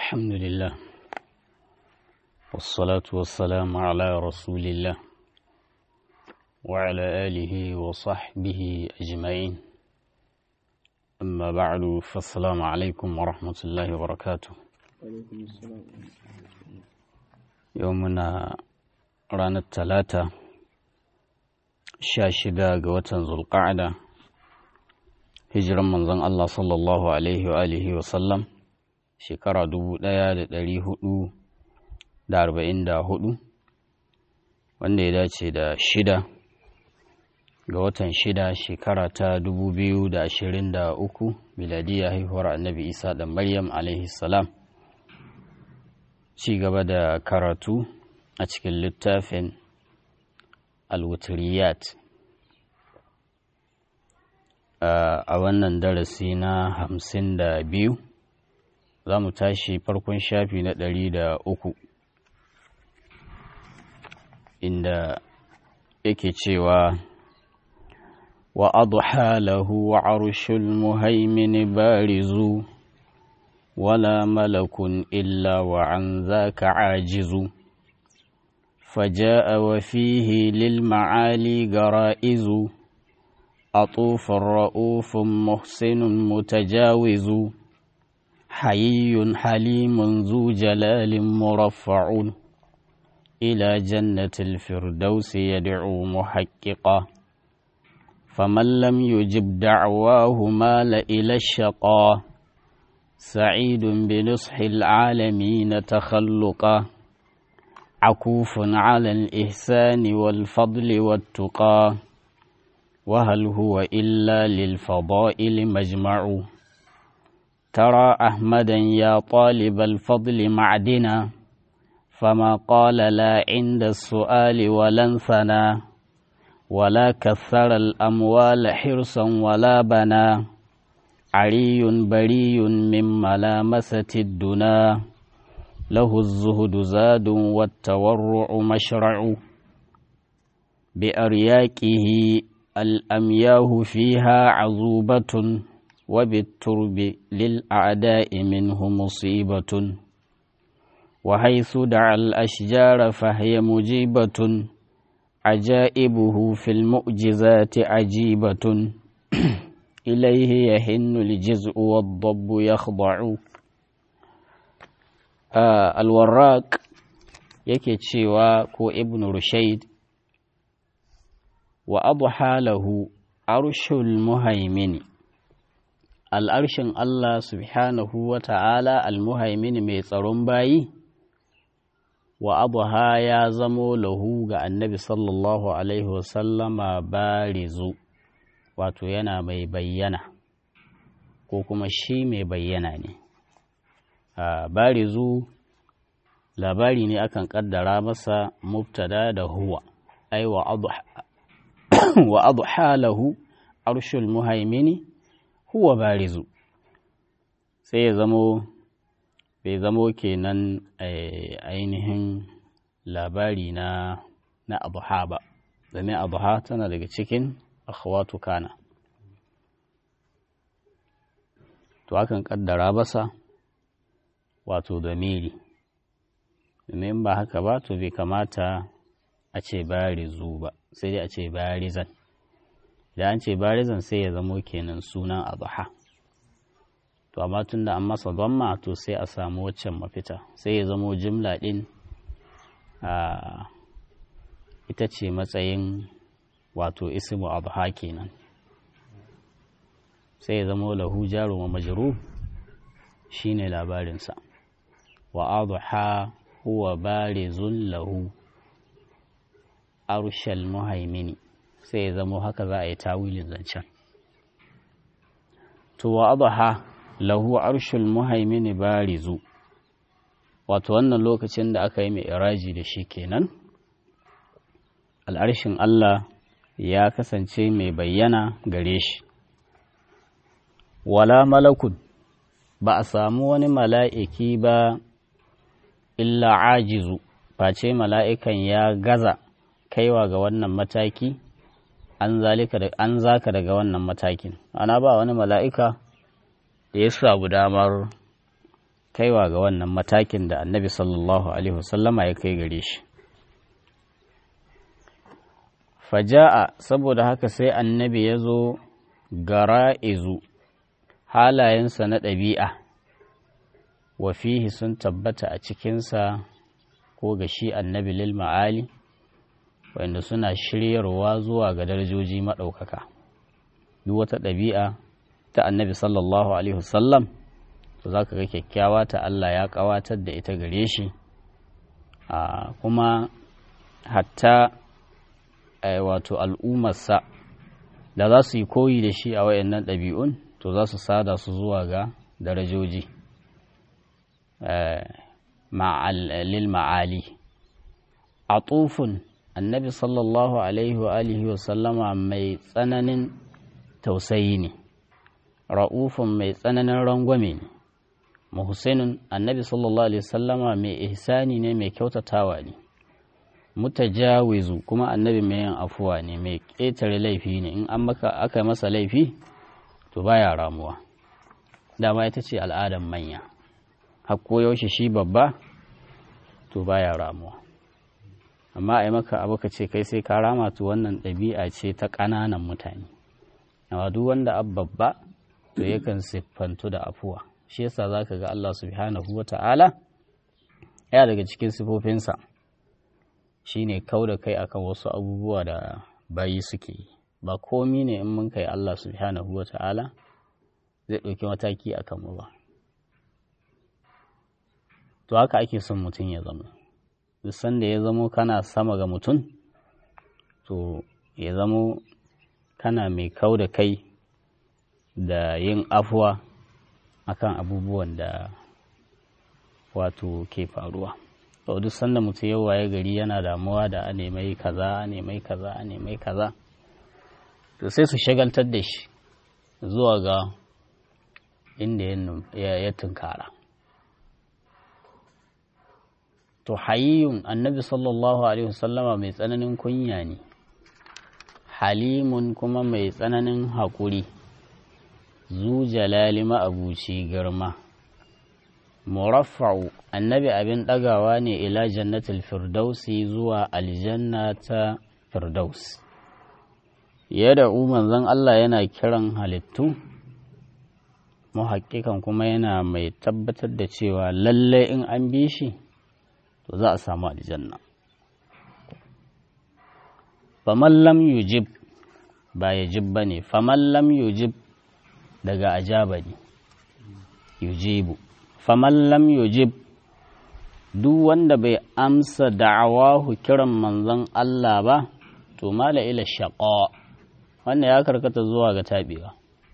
الحمد لله والصلاة والسلام على رسول الله وعلى آله وصحبه أجمعين أما بعد فالسلام عليكم ورحمة الله وبركاته يومنا رانا الثلاثة شاشدة قوة ذو القعدة hijiran manzon Allah sallallahu Alaihi wa alihi wasallam shekara dubu ɗaya da ɗari hudu da arba'in da hudu wanda ya dace da shida ga watan shida shekara ta dubu biyu da ashirin da uku miladiya haihuwar annabi isa da maryam alaihi salam ci gaba da karatu a cikin littafin alwutriyat a wannan darasi na hamsin da biyu za mu tashi farkon shafi na ɗari da uku inda yake cewa wa adha lahu wa arshul muhaimin barizu wala malakun illa wa an zaka ajizu فجاء وفيه للمعالي جرائز أطوف رؤوف محسن متجاوز حيي حليم ذو جلال مرفع إلى جنة الفردوس يدعو محققا فمن لم يجب دعواه مال إلى الشقا سعيد بنصح العالمين تخلقا عكوف على الإحسان والفضل والتقى وهل هو إلا للفضائل مجمع ترى أحمدا يا طالب الفضل معدنا فما قال لا عند السؤال ولا انثنى ولا كثر الأموال حرصا ولا بنا عري بري من ملامسة الدنا له الزهد زاد والتورع مشرع بأرياكه الأمياه فيها عذوبة وبالترب للأعداء منه مصيبة وحيث دعا الأشجار فهي مجيبة عجائبه في المؤجزات عجيبة إليه يهن الجزء والضب يخضع آه الوراق yake cewa ko ibn rushaid wa adha lahu arshul muhaimini al'arshin Allah subhanahu wa ta'ala al-muhaimini mai tsaron bayi wa adha ya zamo lahu ga annabi sallallahu alaihi wasallama barizu wato yana mai bayyana ko kuma shi mai bayyana ne barizu labari ne akan kaddara masa mubtada da huwa ai wa adha wa adha lahu arshul muhaimini huwa barizu sai ya zamo bai zamo kenan ainihin labari na na adha ba domin adha tana daga cikin akhwatu kana to akan kaddara basa wato damiri domin ba haka ba to bai kamata a ce barizu ba sai dai a ce barizan da an ce barizan sai ya zamo kenan sunan adha to amma tun da an masa dhamma to sai a samu waccan mafita sai ya zamo jimla din a ita ce matsayin wato ismu adha kenan sai ya zamo lahu jaru wa majrur shine labarinsa wa adha huwa barizun lahu arshal muhaimini sai ya zamo haka za a yi tawilin zancen to wa adha lahu arshul muhaimini barizu wato wannan lokacin da aka yi mai iraji da shi kenan al'arshin Allah ya kasance mai bayyana gare shi wala malakun ba a samu wani mala'iki ba illa ajizu face mala'ikan ya gaza kaiwa ga wannan mataki an zalika da an zaka daga wannan matakin ana ba wani mala'ika da ya samu damar kaiwa ga wannan matakin da annabi sallallahu alaihi wasallama ya kai gare shi faja'a saboda haka sai annabi ya zo gara'izu halayensa na ɗabi'a wa fihi sun tabbata a cikinsa ko ga shi annabi lil ma'ali wanda suna shiryarwa zuwa ga darajoji maɗaukaka duk wata ɗabi'a ta annabi sallallahu alaihi wasallam to za ka ga kyakkyawa ta Allah ya ƙawatar da ita gare shi kuma hatta wato al'ummarsa da za su yi koyi da shi a wayannan ɗabi'un to za su sada su zuwa ga darajoji lil ma'ali a tsufin annabi sallallahu alaihi wa alihi wa sallama mai tsananin tausayi ne ra'ufin mai tsananin rangwame ne muhsinun annabi sallallahu alaihi sallama mai ihsani ne mai kyautatawa ne mutajawizu kuma annabi mai yin afuwa ne mai ƙetare laifi ne in an maka aka masa laifi to baya ramuwa dama ita ce al'adan manya hakko yaushe shi babba to baya ramuwa amma a yi maka abu ka ce kai sai ka rama to wannan ɗabi'a ce ta ƙananan mutane amma duk wanda babba to yakan siffantu da afuwa shi yasa za ka ga Allah subhanahu wa ta'ala ya daga cikin sifofinsa shi ne kau da kai akan wasu abubuwa da bayi suke yi ba komi ne in mun kai Allah subhanahu wa ta'ala zai ɗauki mataki a kanmu ba to haka ake son mutum ya zama duk sanda ya zamo kana sama ga mutum to ya zamo kana mai kau da kai da yin afuwa akan abubuwan da wato ke faruwa to duk sanda mutum yau waye gari yana damuwa da a nemai kaza a nemai kaza a nemai kaza to sai su shagaltar da shi zuwa ga inda ya tunkara to hayiyun annabi sallallahu alaihi wasallama mai tsananin kunya ne halimun kuma mai tsananin haƙuri zu jalali ma'abuci girma muraffa'u annabi abin ɗagawa ne ila jannatul firdausi zuwa aljanna ta firdaus yadda manzon Allah yana kiran halittu muhaƙiƙan kuma yana mai tabbatar da cewa lallai in an bi shi to za a samu aljanna faman lam yujib ba yajib ba ne faman lam yujib daga ajaba ne yujibu faman lam yujib duk wanda bai amsa da'awahu kiran manzon Allah ba to mala ila shaqa wannan ya karkata zuwa ga tabewa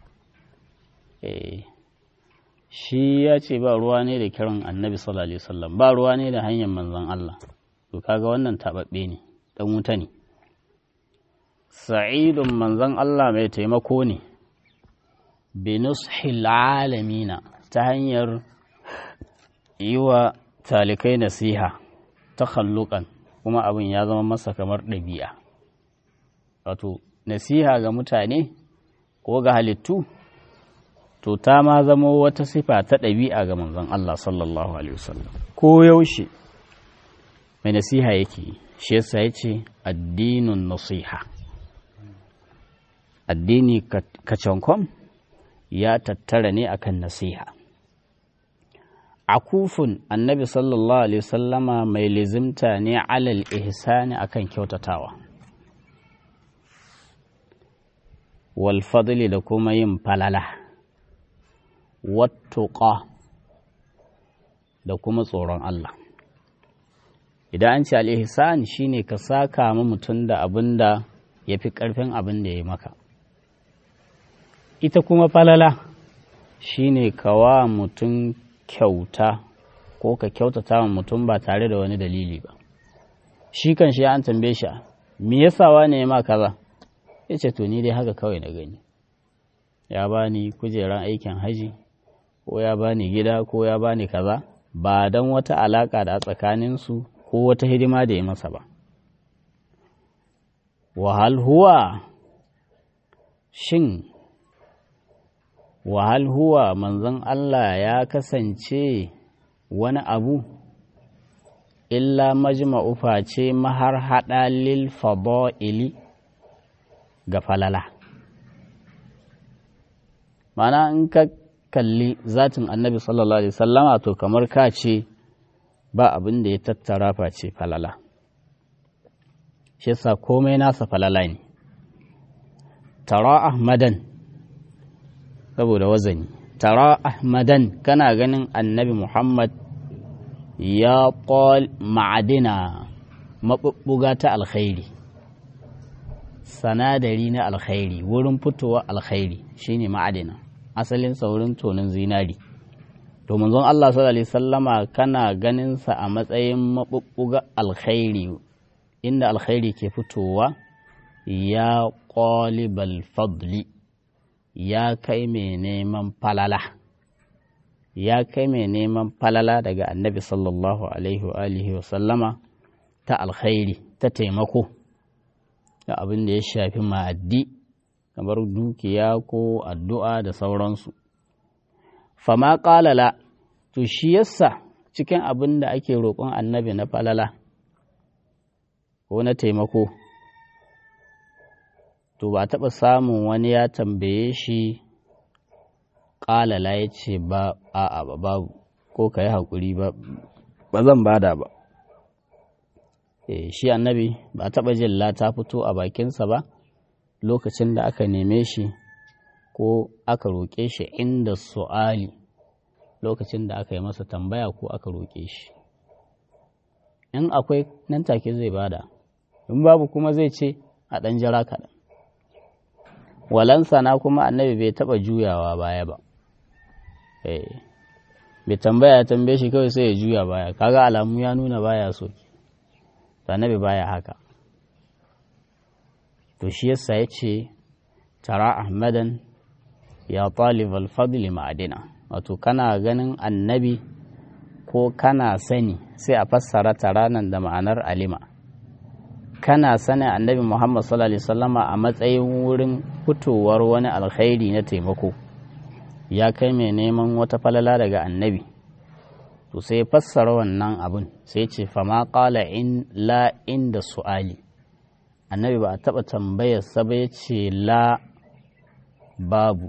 eh shi ya ce ba ruwa ne da kiran annabi sallallahu alaihi wasallam ba ruwa ne da hanyar manzon Allah to kaga wannan tababbe ne dan wuta ne sa'idun manzon Allah mai taimako ne binushil alamina ta hanyar yi wa talikai nasiha ta hallukan kuma abin ya zama masa kamar ɗabi'a wato nasiha ga mutane ko ga halittu to ta ma zama wata sifa ta ɗabi'a ga manzon Allah sallallahu alaihi wasallam ko yaushe mai nasiha yake shi yasa ya ce addinin nasiha addini kacankom ya tattara ne akan nasiha akufun annabi sallallahu alaihi wasallama mai lizimta ne alal ihsani akan kyautatawa wal fadli da kuma yin falala wattuqa da kuma tsoron Allah idan an ce al-ihsan shine ka saka ma mutum da abin da ya fi ƙarfin abin da ya maka ita kuma falala shine kawa mutum kyauta ko ka kyautata wa mutum ba tare da wani dalili ba shi kan shi an tambaye shi me yasa wane ya ma kaza ya ce to ni dai haka kawai na gani ya bani kujeran aikin haji ko ya bani gida ko ya bani kaza ba don wata alaka da a tsakaninsu ko wata hidima da ya masa ba wahal huwa shin wahal huwa manzon Allah ya kasance wani abu illa majma'u face mahar haɗa lil fada'ili ga falala mana in ka kalli zatin annabi sallallahu alaihi sallama to kamar ka ce ba abin da ya tattara face falala shi yasa komai nasa falala ne tara ahmadan saboda wazani tara ahmadan kana ganin annabi muhammad ya ƙol ma'adina maɓuɓɓuga ta alkhairi sanadari na alkhairi wurin fitowa alkhairi shine ma'adina asalin saurin tonin zinari to manzon Allah sallallahu alaihi sallama kana ganin sa a matsayin maɓuɓɓuga alkhairi inda alkhairi ke fitowa ya ƙolibal fadli ya kai mai neman falala ya kai mai neman falala daga annabi sallallahu alaihi wa alihi wa sallama ta alkhairi ta taimako da abin da ya shafi ma'addi kamar dukiya ko addu'a da sauransu fama ƙalala to shi yasa cikin abin da ake roƙon annabi na falala ko na taimako to ba taɓa samun wani ya tambaye shi ƙalala ya ce ba a'a ba babu ko ka yi haƙuri ba ba zan bada ba e, shi annabi ba taɓa jin ta fito a bakinsa ba lokacin da aka neme shi ko aka roƙe shi inda su'ali lokacin da aka yi masa tambaya ko aka roƙe shi in akwai nan take zai bada in babu kuma zai ce a ɗan jira kaɗan walansana kuma annabi bai taɓa juyawa baya ba bai tambaya tambaye shi kawai sai ya juya baya kaga alamu ya nuna baya so annabi baya haka to shi yasa ya ce tara ahmadan ya talib alfadli ma'adina wato kana ganin annabi ko kana sani sai a fassara tara nan da ma'anar alima kana sanin annabi Muhammad sallallahu Alaihi wasallama a matsayin wurin fitowar wani alkhairi na taimako ya kai mai neman wata falala daga annabi to sai fassara wannan abin sai ce fama qala in la inda su'ali annabi ba a taɓa tambayar sa ba ya ce la babu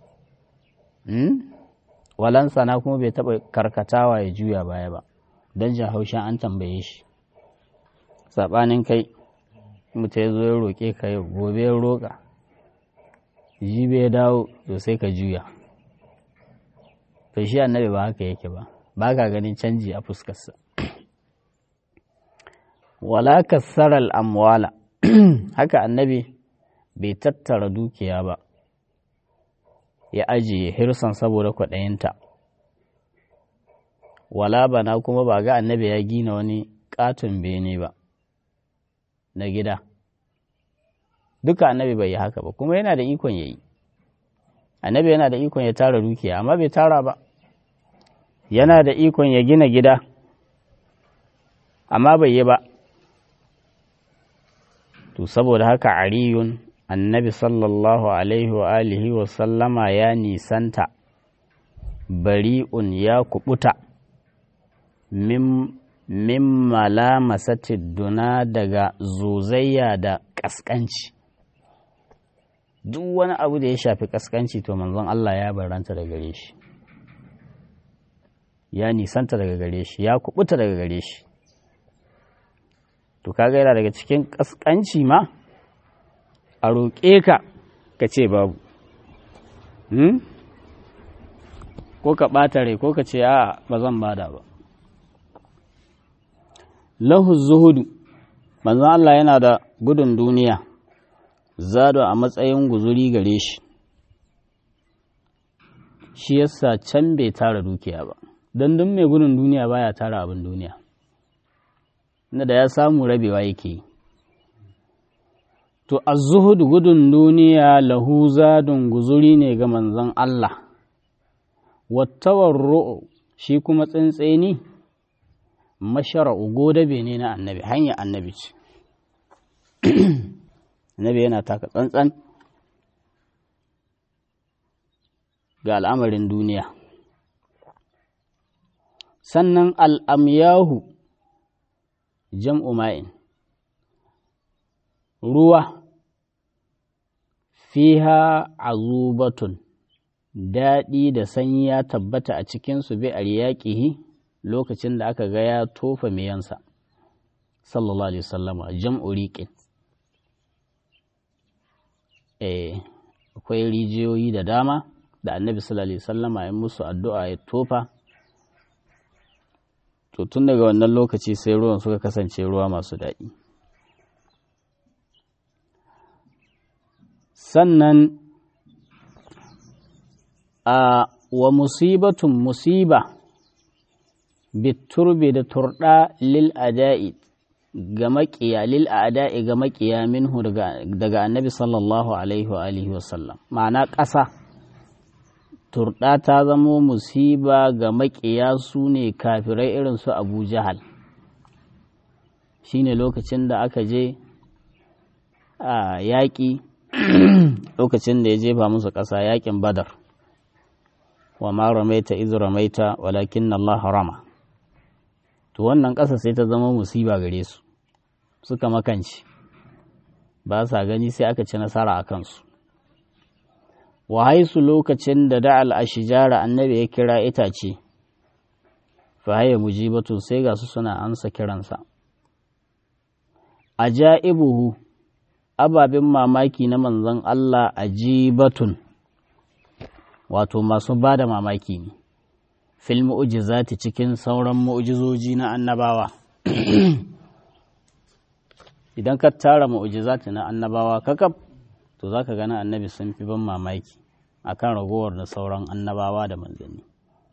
walansa na kuma bai taɓa karkatawa ya juya baya ba don jin haushin an tambaye shi saɓanin kai mutu ya zo ya roƙe ka yau gobe ya roƙa jibe ya dawo to sai ka juya to shi annabi ba haka yake ba ba ka ganin canji a fuskarsa wala kassarar amwala haka annabi bai tattara dukiya ba ya ajiye hirsan saboda kwaɗayinta wala bana kuma ba ga annabi ya gina wani katon bene ba na gida duka annabi bai yi haka ba kuma yana da ikon ya yi annabi yana da ikon ya tara dukiya amma bai tara ba yana da ikon ya gina gida amma bai yi ba to saboda haka ariyun annabi sallallahu alaihi wa alihi wa sallama ya nisanta bari'un ya kubuta min min malamasati duna daga zozayya da ƙasƙanci duk wani abu da ya shafi ƙasƙanci to manzon Allah ya baranta daga gare shi ya nisanta daga gare shi ya kubuta daga gare shi to kaga yana daga cikin ƙasƙanci ma a roƙe ka ka ce babu ko ka ɓata rai ko ka ce a ba zan bada ba lahu zuhudu manzon Allah yana da gudun duniya zado a matsayin guzuri gare shi shi yasa can bai tara dukiya ba don duk mai gudun duniya baya tara abin duniya inda da ya samu rabewa yake yi to az-zuhudu gudun duniya lahu zadun guzuri ne ga manzon Allah wattawarru shi kuma tsintseni mashara'u godabe ne na annabi hanya annabi ce annabi yana taka tsantsan ga al'amarin duniya sannan al'amyahu jam'u ma'in ruwa fiha azubatun daɗi da sanyi ya tabbata a cikinsu bi a riyaƙihi lokacin da aka ga ya tofa miyansa sallallahu alaihi wasallama jam'u riƙin akwai rijiyoyi da dama da annabi sallallahu alaihi wasallama ya musu addu'a ya tofa to tun daga wannan lokaci sai ruwan suka kasance ruwa masu daɗi sannan a wa musibatun musiba biturbi da turɗa lil ada'i ga maƙiya lil ada'i ga maƙiya minhu daga annabi sallallahu alaihi wa alihi wasallam ma'ana ƙasa turɗa ta zamo musiba ga maƙiya su ne kafirai irin su abu jahal shine lokacin da aka je a yaƙi lokacin da ya jefa musu ƙasa yaƙin badar wa ma ramaita iz ramaita walakin Allah rama to wannan ƙasa sai ta zama musiba gare su suka makanci ba sa gani sai aka ci nasara a kansu wa haisu lokacin da da'al ashijara annabi ya kira itace fa haya mujibatu sai ga su suna ansa kiransa ajaibuhu ababen mamaki na manzon Allah ajibatun wato masu ba da mamaki ne fil mu'jizati cikin sauran mu'jizoji na annabawa idan ka tara mu'jizati na annabawa kakaf to zaka gana annabi sun fi ban mamaki akan ragowar da sauran annabawa da manzanni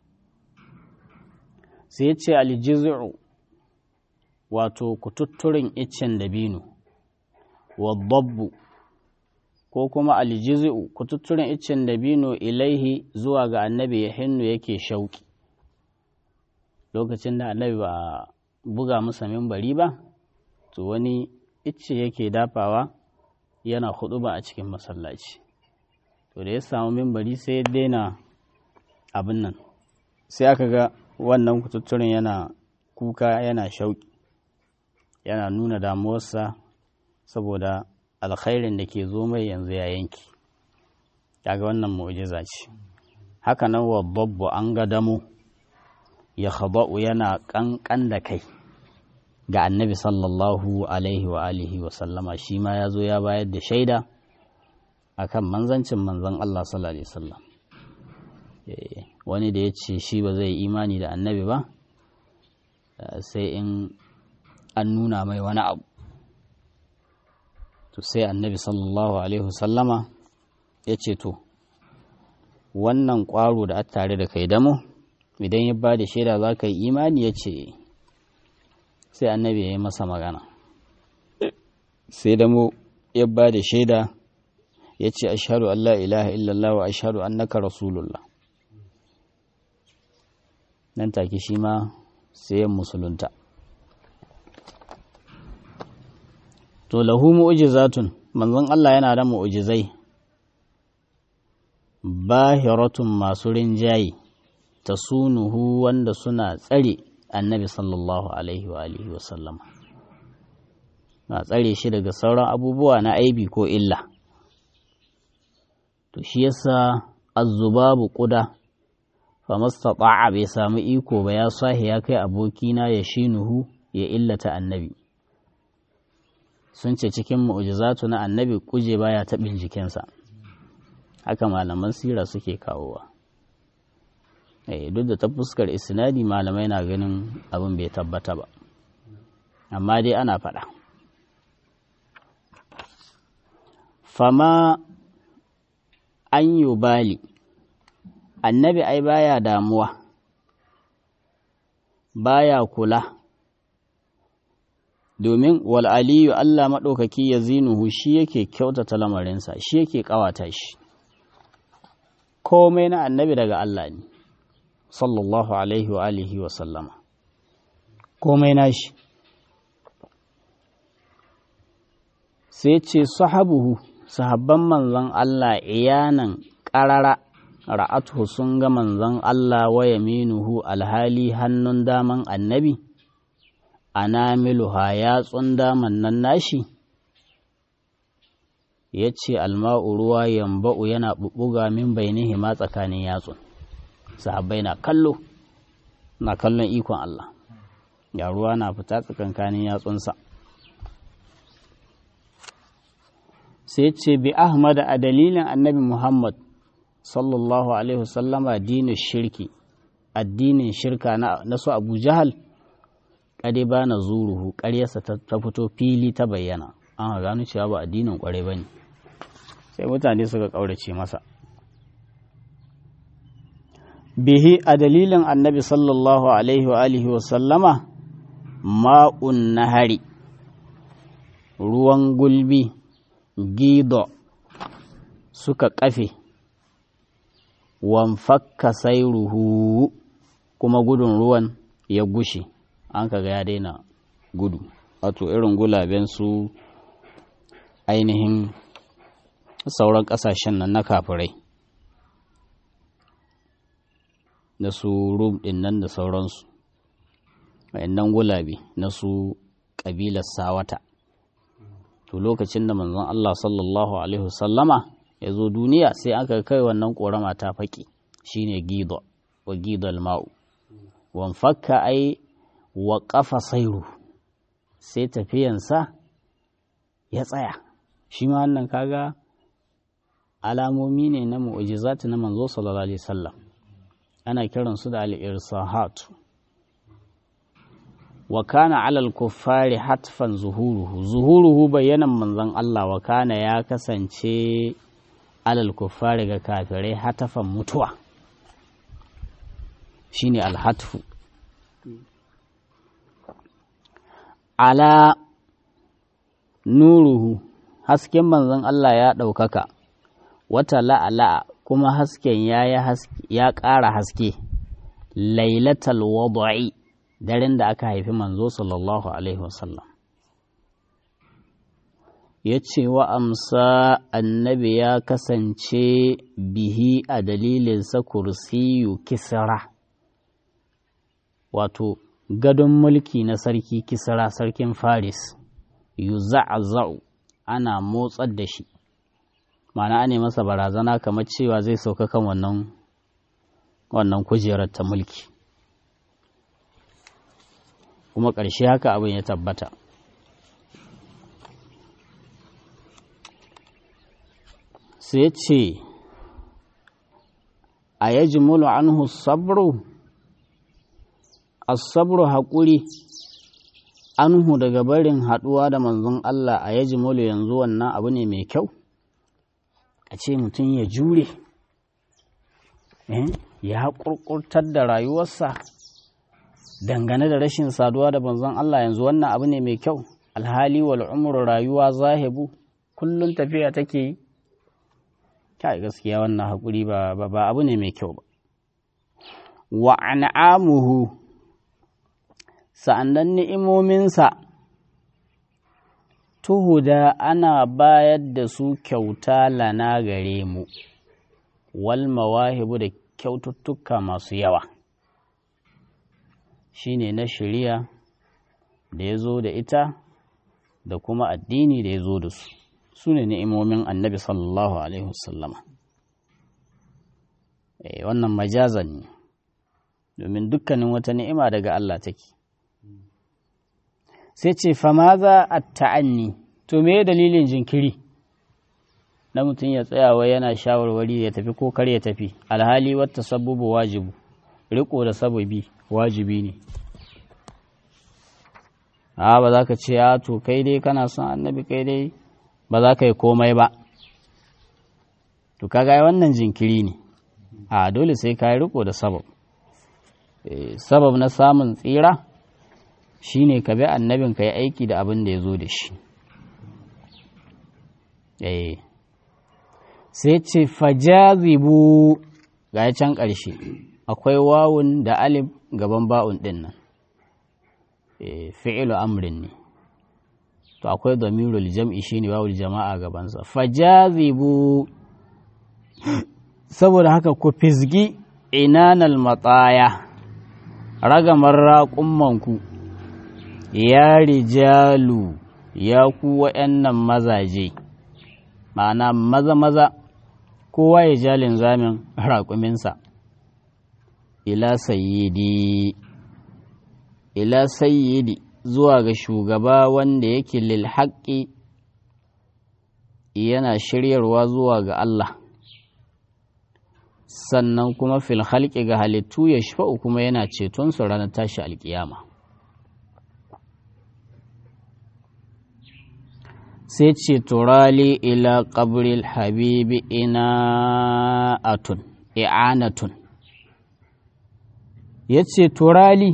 sai ya ce aljizu wato kututturin iccen dabino wa dabbu ko kuma aljizu kututturen iccen dabino ilaihi zuwa ga annabi ya hinnu yake shauki lokacin da annabi ba buga masa mimbari ba to wani icce yake dafawa yana hudu ba a cikin masallaci to da ya samu mimbari sai ya daina abin nan sai aka ga wannan kututturen yana kuka yana shauki yana nuna damuwarsa saboda alkhairin da ke zo mai yanzu ya yanki kaga wannan mu'jiza ce haka nan wa babbu an ga damo ya khaba'u yana kankan da kai ga annabi sallallahu alaihi wa alihi wa sallama shi ma ya zo ya bayar da shaida akan manzancin manzon Allah sallallahu alaihi wasallam wani da ya ce shi ba zai imani da annabi ba sai in an nuna mai wani abu to sai annabi sallallahu alaihi wasallama ya ce to wannan ƙwaro da tare da kai damo idan ya ba da shaida za ka yi imani ya ce sai annabi ya yi masa magana sai damo ya ba da shaida ya ce ashadu Allah ilaha illallah wa ashadu annaka rasulullah nan take shi ma sai musulunta to lahu mu'jizatun manzon Allah yana da mu'jizai bahiratun masu rinjaye tasunuhu wanda suna tsare annabi sallallahu alaihi wa alihi wa sallama na tsare shi daga sauran abubuwa na aibi ko illa to shi yasa azzubabu kuda fa mastata'a bai samu iko ba ya sahi ya kai abokina ya shinuhu ya illata annabi sun ce cikin mu'jizatu na annabi kuje baya taɓin jikinsa haka malaman sira suke kawowa duk da ta fuskar isnadi malamai na ganin abin bai tabbata ba amma dai ana faɗa fama an yi bali annabi ai baya damuwa baya kula domin wal aliyu Allah maɗaukaki ya zinuhu shi yake kyautata lamarinsa shi yake ƙawata shi komai na annabi daga Allah ne sallallahu alaihi wa alihi wa sallama komai na shi sai ce sahabuhu sahabban manzon Allah iyanan ƙarara ra'atuhu sun ga manzon Allah wa yaminuhu alhali hannun daman annabi anamiluha yatsun daman nan nashi ya ce alma'u ruwa yamba'u yana bubuga min bainihi ma tsakanin yatsun sahabbai na kallo na kallon ikon Allah ya ruwa na fita tsakankanin yatsunsa sai ce bi ahmad a dalilin annabi muhammad sallallahu alaihi wasallama dinin shirki addinin shirka na su abu jahal kade ba na zuruhu ƙaryarsa ta fito fili ta bayyana an gano cewa ba addinin kwarai ba ne sai mutane suka ƙaurace masa bihi a dalilin annabi sallallahu alaihi wa alihi wa sallama ma'un nahari ruwan gulbi gido suka kafe wanfakka sairuhu kuma gudun ruwan ya gushe an kaga ya daina gudu wato irin gulaben su ainihin sauran ƙasashen nan na kafirai da su rum ɗin nan da sauransu nan gulabe na su ƙabilar sawata to lokacin da manzon Allah sallallahu alaihi wasallama ya zo duniya sai aka kai wannan ƙorama ta faƙi shine gido wa gidal ma'u wan fakka ai wa ƙafa sairu sai tafiyansa ya tsaya shi ma wannan kaga alamomi ne na mu'ujizati na manzo sallallahu alaihi wasallam ana kiransu da al-irsahat wa kana alal kuffari hatfan zuhuruhu zuhuruhu bayanan manzon Allah wa kana ya kasance alal kuffari ga kafirai hatafan mutuwa shine alhatfu ala nuruhu hasken manzon Allah ya ɗaukaka wata la'ala'a kuma hasken ya ƙara haske lailatal wada'i daren da aka haifi manzo sallallahu alaihi wasallam ya ce wa amsa annabi ya kasance bihi a dalilinsa kursiyu kisra wato gadon mulki na sarki kisra sarkin faris yuza'za'u ana motsar da shi ma'ana ne masa barazana kamar cewa zai sauka kan wannan wannan kujerar ta mulki kuma ƙarshe haka abin ya tabbata sai ce a yaji mulu anhu sabru asabru haƙuri anhu daga barin haɗuwa da manzon Allah a yaji mulu yanzu wannan abu ne mai kyau a ce mutum ya jure ya ƙurƙurtar da rayuwarsa dangane da rashin saduwa da manzon Allah yanzu wannan abu ne mai kyau alhali wal umru rayuwa zahibu kullum tafiya take yi kai gaskiya wannan haƙuri ba ba abu ne mai kyau ba wa an'amuhu sa'annan ni'imominsa tuhuda ana bayar da su kyauta lana gare mu wal mawahibu da kyaututtuka masu yawa shine na shari'a da ya zo da ita da kuma addini da ya zo da su su ne ni'imomin annabi sallallahu alaihi wasallama e, wannan majazan ne domin dukkanin wata ni'ima daga Allah take sai ce famaza a ta'anni to me dalilin jinkiri na mutum ya tsayawa yana shawarwari ya tafi ko kar ya tafi alhali wata sabubu wajibu riko da sababi wajibi ne a ba za ka ce a to kai dai kana son annabi kai dai ba za ka yi komai ba to kaga wannan jinkiri ne a dole sai ka yi riko da sabab sabab na samun tsira shine ka bi annabin ka yi aiki da abin da ya zo da shi sai ce fajazibu ga can ƙarshe akwai wawun da alif gaban ba'un ɗin nan fi'ilu amrin ne to akwai damirul jam'i shine wawul jama'a gabansa fajazibu saboda haka ku fizgi inanal matsaya ragamar raƙummanku ya rijalu ya ku wa'yannan mazaje ma'ana maza-maza kowa ya jalin zamin raƙuminsa ila sayyidi ila sayyidi zuwa ga shugaba wanda yake lil haƙƙi yana shiryarwa zuwa ga Allah sannan kuma fil halƙi ga halittu ya shafa'u kuma yana ceton su ranar tashi alƙiyama sai ce turali ila ƙabril habibi ina atun i'anatun ya ce turali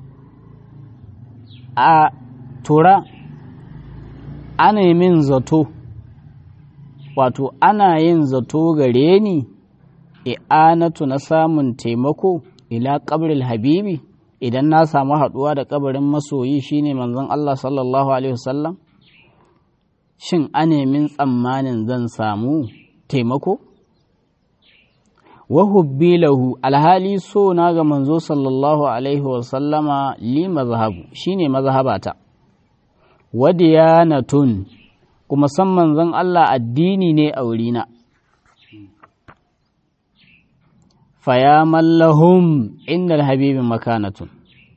a tura ana min zato wato ana yin zato gare ni i'anatu na samun taimako ila ƙabril habibi idan na samu haɗuwa da ƙabarin masoyi shine manzon Allah sallallahu alaihi wasallam shin min tsammanin zan samu taimako wahubbi lahu alhali so na ga manzo sallallahu alaihi wasallama li mazhabu shine mazhabata wadiyanatun kuma san manzon Allah addini ne a wurina faya mallahum inda habibi makanatun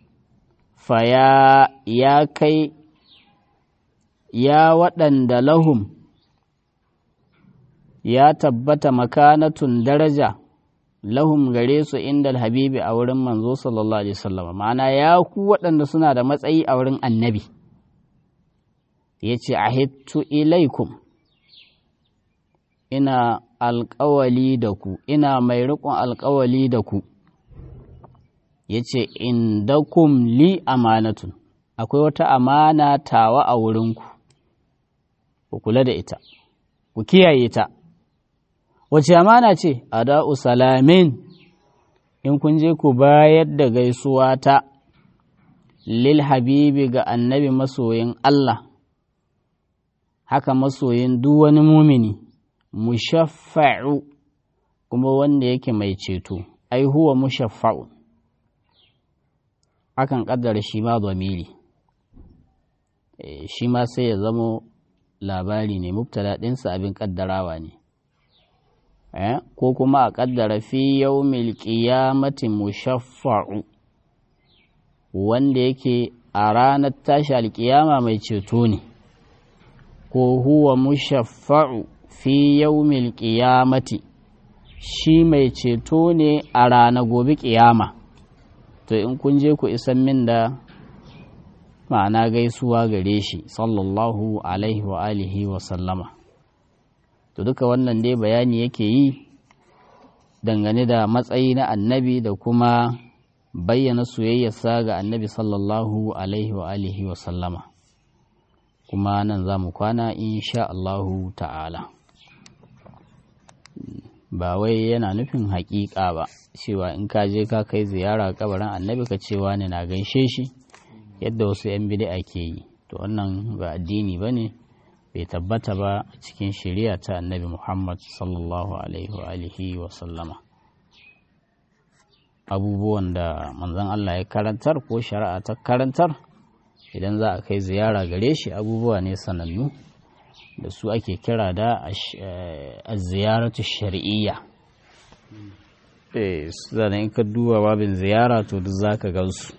faya ya kai ya waɗanda lahum ya tabbata makanatun daraja lahum gare su inda habibi a wurin manzo sallallahu alaihi wasallam ma'ana ya ku waɗanda suna da matsayi a wurin annabi ya ce ahittu ilaikum ina alƙawali da ku ina mai riƙon alƙawali da ku ya ce indakum li amanatun akwai wata amana tawa a wurinku ku kula da ita ku kiyaye ta wace amana ce ada'u salamin in kun je ku bayar da gaisuwa ta lil habibi ga annabi masoyin Allah haka masoyin duk wani mumini mushaffa'u kuma wanda yake mai ceto ai huwa mushaffa'u akan kaddara shi ma zamiri shi ma sai ya zamo labari ne mubtada ɗinsa abin kaddarawa ne ko kuma a kaddara fi yawmil qiyamati mushaffa'u wanda yake a ranar tashi alkiyama mai ceto ne ko huwa mushaffa'u fi yawmil qiyamati shi mai ceto ne a rana gobe ƙiyama to in kun je ku isan min da ma'ana gaisuwa gare shi sallallahu alaihi wa alihi wa sallama to duka wannan dai bayani yake yi dangane da matsayi na annabi da kuma bayyana soyayyarsa ga annabi sallallahu alaihi wa alihi wa sallama kuma nan za mu kwana insha Allahu ta'ala ba wai yana nufin haƙiƙa ba cewa in ka je ka kai ziyara kabarin annabi ka cewa ne na gaishe shi yadda wasu 'yan bid'a ke yi to wannan ba addini ba ne bai tabbata ba a cikin shari'a ta annabi muhammad sallallahu alaihi wa alihi wa sallama abubuwan da manzon allah ya karantar ko shari'a ta karantar idan za a kai ziyara gare shi abubuwa ne sanannu da su ake kira da a ziyaratu shari'iyya zane in ka duba babin ziyara to duk za ka gansu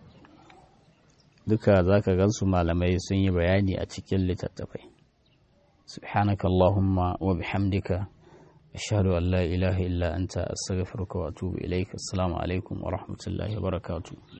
duka za ka gansu malamai sun yi bayani a cikin littattafai subhanaka allahumma wa bihamdika ashhadu an la ilaha illa anta astaghfiruka wa atubu ilaik assalamu alaikum wa rahmatullahi wa barakatuh